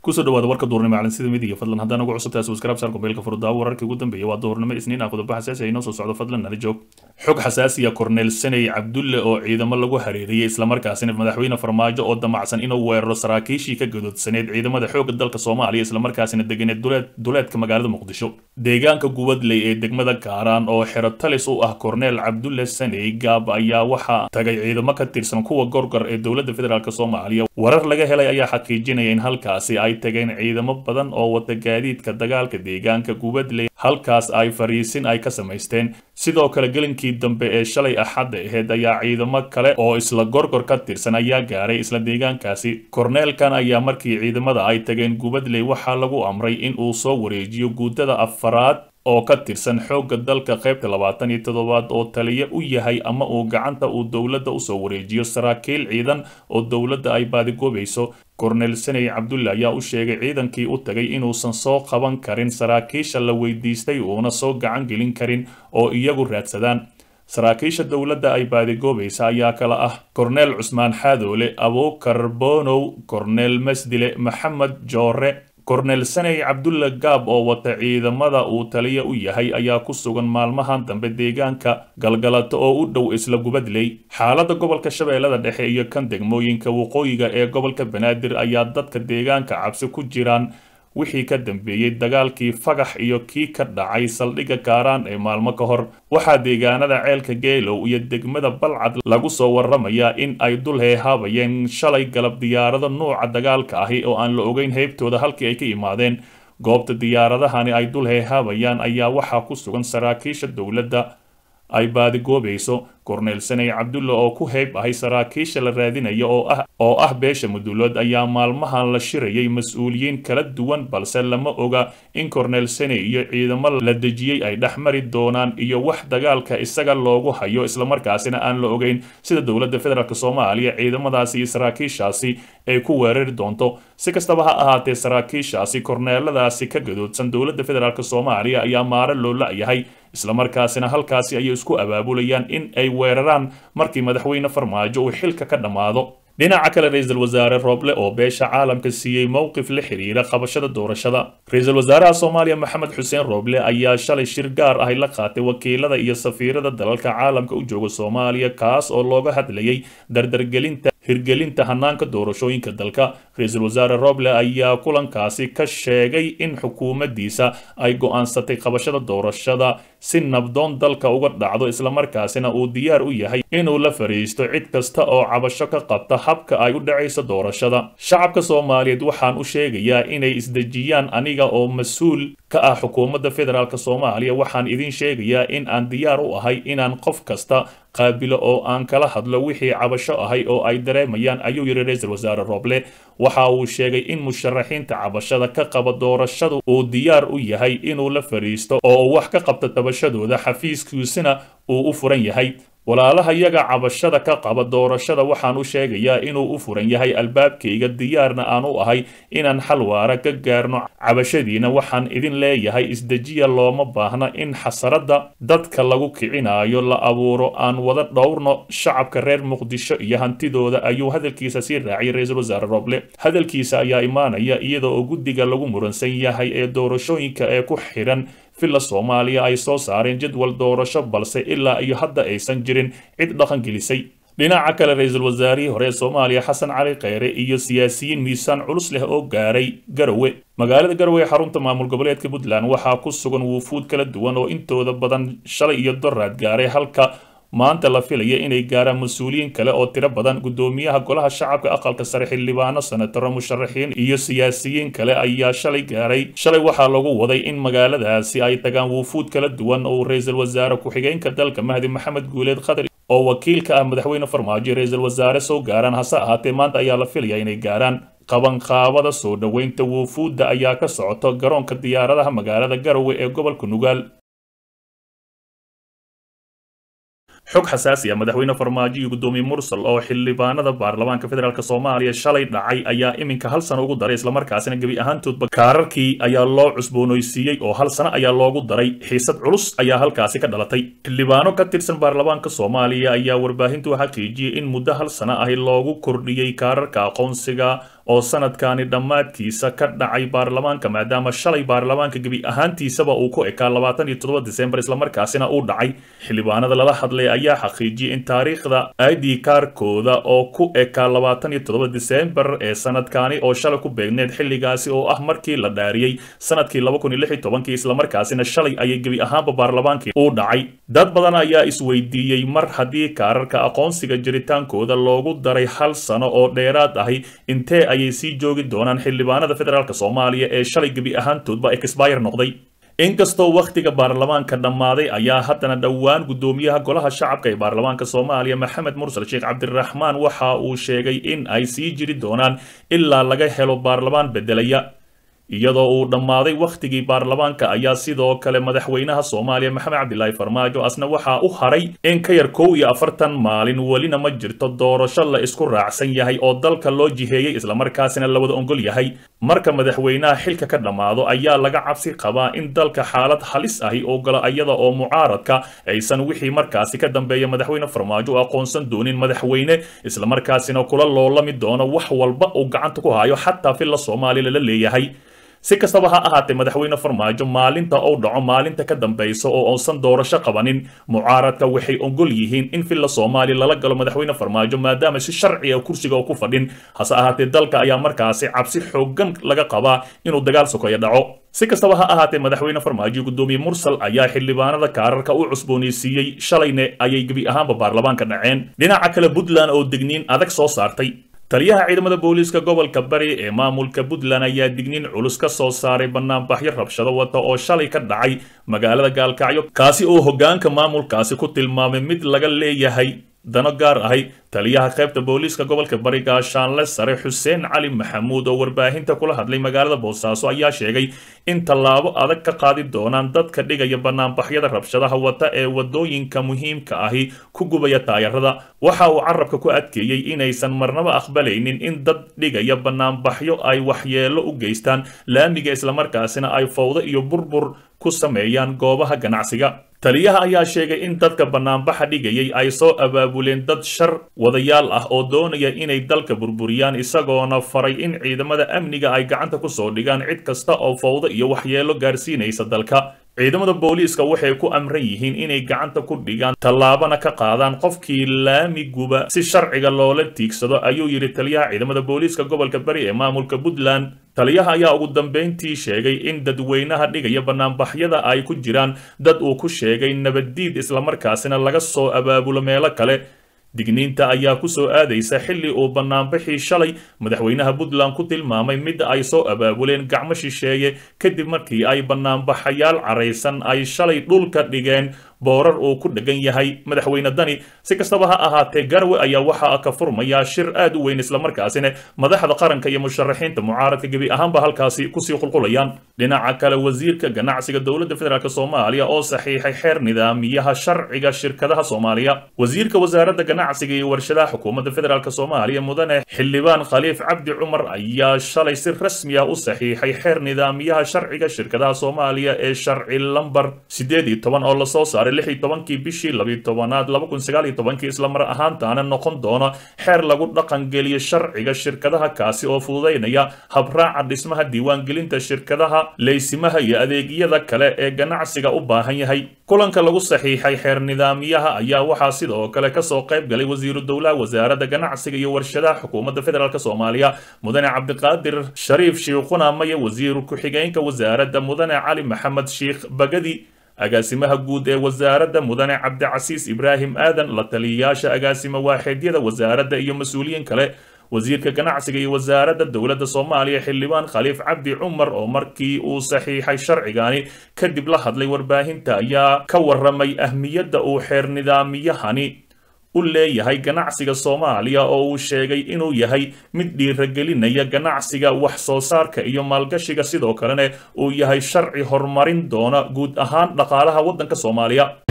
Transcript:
kusoo dhawaada warka duurnimo calansida midiga fadlan haddaan ugu cusubtahay subscribe saar kubeelka furdaawo wararkii ugu dambeeyay waa duurnimo isniin ah qodobo xasaasi ah inoo soo socdo fadlan nala joog xog xasaasiya korneel saney cabdulle oo ciidamo lagu hareeriyey islamarkaasina madaxweyne farmaajo oo damacsan inuu weeraro saraakiishii ka gadoodsaneed ciidamada xoogga dalka soomaaliya islamarkaasina deganeed duleedka magaalada muqdisho deegaanka gubadley ee degmada kaaraan oo xero talis u ah korneel cabdulle saney gaab ayaa waxaa tagay ciidamo ka tirsan kuwa gorgor ee dowladda federaalk soomaaliya warar laga helay ayaa xaqiijinaya in halkaasi ay tageen ciidamo badan oo wata gaadiidka dagaalka deegaanka gubadley halkaas ay fariisin ay ka samaysteen sidoo kale gelinkii dambe ee shalay axadda aheyd ayaa ciidamo kale oo isla gorgor ka tirsan ayaa gaaray isla deegaankaasi korneelkan ayaa markii ciidamada ay tageen gubadley waxaa lagu amray in uu soo wareejiyo guutada afaraad oo ka tirsan xoogga dalka qaybta labaatan iyo toddobaad oo taliya u yahay ama uu gacanta uu dowladda usoo wareejiyo saraakiil ciidan oo dowladda ay baadigoobayso korneel saney cabdulle ayaa u sheegay ciidankii u tagay inuusan soo qaban karin saraakiisha la weydiistay uuna soo gacan gelin karin oo iyagu raadsadaan saraakiisha dowladda ay baadigoobaysa ayaa kala ah korneel cusmaan xaadoole abuukar bonow korneel masdile maxamed joore korneel saney cabdulle gaab oo wata ciidamada uu taliya u yahay ayaa ku sugan maalmahan dambe deegaanka galgalato oo u dhow isla gubadley xaaladda gobolka shabeellada dhexe iyo kan degmooyinka waqooyiga ee gobolka banaadir ayaa dadka deegaanka cabsi ku jiraan wixii ka dambeeyey dagaalkii fagax iyo kii ka dhacay saldhigga kaaraan ee maalmo ka hor waxaa deegaanada ceelka geelow iyo degmada balcad lagu soo waramayaa in ay dul heehaabayeen shalay galab diyaarado nuuca dagaalka ahi oo aan la ogeyn heybtooda halkii ay ka imaadeen goobta diyaaradahani ay dul heehaabayaan ayaa waxaa ku sugan saraakiisha dowladda ay baadigoobayso korneel saney cabdulle oo ku heyb ahay saraakiisha la raadinaya oo ah oo ah beesha mudulood ayaa maalmahan la shirayay mas-uuliyiin kala duwan balse lama oga in korneel saney iyo ciidamo la dejiyey ay dhex mari doonaan iyo wax dagaalka isaga loogu hayo islamarkaasina aan la ogeyn sida dowladda federaalk soomaaliya ciidamadaasi iyo saraakiishaasi ay ku weerari doonto si kastaba ha ahaatee saraakiishaasi korneeladaasi ka gadoodsan dowladda federaalk soomaaliya ayaa maaro loo la-yahay islamarkaasina halkaasi ayay isku abaabulayaan in ay weeraraan markii madaxweyne farmaajo uu xilka ka dhammaado dhinaca kale ra-iisul wasaare rooble oo beesha caalamka siiyey mowqif la xiriira qabashada doorashada ra-iisul wasaaraha soomaaliya maxamed xuseen rooble ayaa shalay shir gaar ahi la qaatay wakiilada iyo safiirada dalalka caalamka u jooga soomaaliya kaas oo looga hadlayay dardargelinta hirgelinta hanaanka doorashooyinka dalka ra-iisul wasaare roble ayaa kulankaasi ka sheegay in xukuumaddiisa ay go'aansatay qabashada doorashada si nabdoon dalka uga dhacdo islamarkaasina uu diyaar u yahay inuu la fariisto cid kasta oo cabasho ka qabta habka ay u dhacayso doorashada shacabka soomaaliyeed waxaan u sheegayaa inay isdejiyaan aniga oo mas-uul ka ah xukuumadda federaalk soomaaliya waxaan idin sheegayaa in aan diyaar u ahay inaan qof kasta qaabilo oo aan kala hadlo wixii cabasho ahay oo ay dareemayaan ayuu yidhi ra-iisul wasaare rooble waxa uu sheegay in musharaxiinta cabashada ka qaba doorashadu uu diyaar u yahay inuu la fadhiisto oo uu wax ka qabto tabashadooda xafiiskiisina uu u furan yahay walaalaha yaga cabashada ka qaba doorashada waxaan u sheegayaa inuu u furan yahay albaabkayga diyaarna aan u ahay inaan xal waara ka gaarno cabashadiina waxaan idin leeyahay isdejiya looma baahna in xasaradda dadka lagu kicinayo la abuuro aan wada dhowrno shacabka reer muqdisho iyo hantidooda ayuu hadalkiisa sii raaciyay ra-iisul wasaare roble hadalkiisa ayaa imaanaya iyada oo guddiga lagu muransan yahay ee doorashooyinka ee ku xidhan villa soomaaliya ay soo saareen jadwal doorasho balse ilaa iyo hadda aysan jirin cid dhaqan gelisay dhinaca kale ra-iisul wasaarihii hore ee soomaaliya xasan cali kheyre iyo siyaasiyiin miisaan culus leh oo gaaray garowe magaalada garowe ee xarunta maamul goboleedka puntland waxaa ku sugan wuufuud kala duwan oo intooda badan shalay iyo doraad gaaray halka maanta la filaya inay gaaraan mas-uuliyiin kale oo tiro badan guddoomiyaha golaha shacabka aqalka sare xildhibaano senataro musharaxiin iyo siyaasiyiin kale ayaa shalay gaaray shalay waxaa lagu waday in magaaladaasi ay tagaan wuufuud kala duwan oo ra-iisul wasaare ku-xigeenka dalka mahdi maxamed guuleed khadar oo wakiil ka ah madaxweyne farmaajo ra-iisul wasaare soo gaaraan hase ahaatee maanta ayaa la filaya inay gaaraan qabanqaabada soo dhoweynta wuufuudda ayaa ka socoto garoonka diyaaradaha magaalada garowe ee gobolka nugaal xog xasaasi ah madaxweyne farmaajo iyo guddoomiye mursal oo xildhibaanada baarlamaanka federaalk soomaaliya shalay dhacay ayaa iminka hal sano ugu daray islamarkaasina gebi ahaantoodba kaararkii ayaa loo cusboonaysiiyey oo hal sano ayaa loogu daray xiisad culus ayaa halkaasi ka dhalatay xildhibaano ka tirsan baarlamaanka soomaaliya ayaa warbaahintu xaqiijiyey in muddo hal sano ahi loogu kordhiyey kaararka aqoonsiga oo sanadkani dhammaadkiisa ka dhacay baarlamaanka maadaama shalay baarlamaanka gebi ahaantiisaba uu ku ekaa labaatan iyo toddoba disembar islamarkaasina uu dhacay xildhibaanada lala hadlay ayaa xaqiijiyay in taariikhda id kaarkooda oo ku ekaa labaatan iyo toddoba disembar ee sanadkani oo shalay ku beegneed xilligaasi oo ah markii la dhaariyey sanadkii laba kun iyo lix iyo tobankii islamarkaasina shalay ayay gebi ahaanba baarlamaankii uu dhacay dad badan ayaa isweydiiyey mar haddii kaararka aqoonsiga jiritaankooda loogu daray hal sano oo dheeraad ahi intee ayay sii joogi doonaan xildhibaanada federaalk soomaaliya ee shalay gebi ahaantoodba exbayr noqday inkastoo wakhtiga baarlamaanka dhammaaday ayaa haddana dhowaan guddoomiyaha golaha shacabka ee baarlamaanka soomaaliya maxamed mursal sheekh cabdiraxmaan waxa uu sheegay in ay sii jiri doonaan ilaa laga helo baarlamaan beddelaya iyadoo uu dhammaaday wakhtigii baarlamaanka ayaa sidoo kale madaxweynaha soomaaliya maxamed cabdilaahi farmaajo asna waxaa u haray in ka yar kow iyo afartan maalin welina ma jirto doorasho la isku raacsan yahay oo dalka loo jiheeyey islamarkaasina la wada ongol yahay marka madaxweynaha xilka ka dhammaado ayaa laga cabsi qabaa in dalka xaalad halis ahi oo gala iyada oo mucaaradka aysan wixii markaasi ka dambeeya madaxweyne farmaajo u aqoonsan doonin madaxweyne islamarkaasina kula loolami doono wax walba uu gacanta ku hayo xataa filla soomaaliya lala leeyahay si kastaba ha ahaatee madaxweyne farmaajo maalinta uu dhaco maalinta ka dambaysa oo uusan doorasho qabanin mucaaradka waxay ogol yihiin in filla soomaaliya lala galo madaxweyne farmaajo maadaama si sharciga kursiga oo ku fadhin hase ahaatee dalka ayaa markaasi cabsi xoogan laga qabaa inuu dagaal sokeeyo dhaco si kastaba ha ahaatee madaxweyne farmaajo guddoomiye mursal ayaa xildhibaanada kaararka u cusboonaysiiyey shalayne ayay gebi ahaanba baarlamaanka dhaceen dhinaca kale puntland oo degniin adag soo saartay taliyaha ciidamada booliiska gobolka bari ee maamulka puntland ayaa digniin culus ka soo saaray banaanbaxyo rabshado wata oo shalay ka dhacay magaalada gaalkacyo kaasi oo hoggaanka maamulkaasi ku tilmaamay mid laga leeyahay dano gaar ahay taliyaha qaybta booliiska gobolka bari gaashaanle sare xuseen cali maxamuud oo warbaahinta kula hadlay magaalada boosaaso ayaa sheegay in tallaabo adag ka qaadi doonaan dadka dhigaya banaanbaxyada rabshadaha wata ee wadooyinka muhiimka ahi ku gubaya taayarada waxa uu carabka ku adkeeyey inaysan marnaba aqbalaynin in dad dhigaya banaanbaxyo ay waxyeelo u geystaan laamiga islamarkaasina ay fowdo iyo burbur ku sameeyaan goobaha ganacsiga taliyaha ayaa sheegay in dadka banaanbaxa dhigayay ay soo abaabuleen dad shar wadayaal ah oo doonaya inay dalka burburiyaan isagoona faray in ciidamada amniga ay gacanta ku soo dhigaan cid kasta oo fowdo iyo waxyeelo gaarsiinaysa dalka ciidamada booliiska waxay ku amran yihiin inay gacanta ku dhigaan tallaabana ka qaadaan qofkii laamiguba si sharciga loola tiigsado ayuu yidhi taliyaha ciidamada booliiska gobolka bari ee maamulka puntland taliyaha ayaa ugu dambayntii sheegay in dadweynaha dhigaya banaanbaxyada ay ku jiraan dad uu ku sheegay nabaddiid islamarkaasina laga soo abaabulo meelo kale digniinta ayaa ku soo aadaysa xilli uu banaanbixii shalay madaxweynaha puntland ku tilmaamay mid ay soo abaabuleen gacmo shisheeye kadib markii ay banaanbaxayaal caraysan ay shalay dhulka dhigeen boorar uu ku dhegan yahay madaxweyne dani si kastaba ha ahaatee garwe ayaa waxaa ka furmaya shir aad u weyn islamarkaasina madaxda qaranka iyo musharaxiinta mucaaradka gebi ahaanba halkaasi kusii qulqulayaan dhinaca kale wasiirka ganacsiga dowladda federaalk soomaaliya oo saxiixay xeer nidaamiyaha sharciga shirkadaha soomaaliya wasiirka wasaaradda ganacsiga iyo warshadaha xukuumadda federaalk soomaaliya mudane xildhibaan khaliif cabdi cumar ayaa shalay si rasmi ah u saxiixay xeer nidaamiyaha sharciga shirkadaha soomaaliya ee sharci lambar sideed iyo toban oo lasoo saaray lix iyo tobankii bishii labiyo tobanaad laba kun sagaal iyo tobankii islamar ahaantaana noqon doona xeer lagu dhaqangeliyo sharciga shirkadaha kaasi oo fududaynaya habraaca dhismaha diiwaangelinta shirkadaha leysimaha iyo adeegyada kale ee ganacsiga u baahan yahay kulanka lagu saxiixay xeer nidaamiyaha ayaa waxaa sidoo kale kasoo qayb galay wasiiru dowlaha wasaaradda ganacsiga iyo warshadaha xukuumadda federaalk soomaaliya mudane cabdiqaadir shariif shiikhuna maye wasiir ku-xigeenka wasaaradda mudane cali maxamed sheikh bagadi agaasimaha guud ee wasaaradda mudane cabdicasiis ibraahim aadan la taliyayaasha agaasimo waaxeedyada wasaaradda iyo mas-uuliyiin kale wasiirka ganacsiga iyo wasaaradda dowladda soomaaliya xildhibaan khaliif cabdi cumar oo markii uu saxiixay sharcigani kadib la hadlay warbaahinta ayaa ka waramay ahmiyadda uu xeer nidaamiyahani u leeyahay ganacsiga soomaaliya oo uu sheegay inuu yahay mid dhiiragelinaya ganacsiga wax soo saarka iyo maalgashiga sidoo kalena uu yahay sharci horumarin doona guud ahaan dhaqaalaha waddanka soomaaliya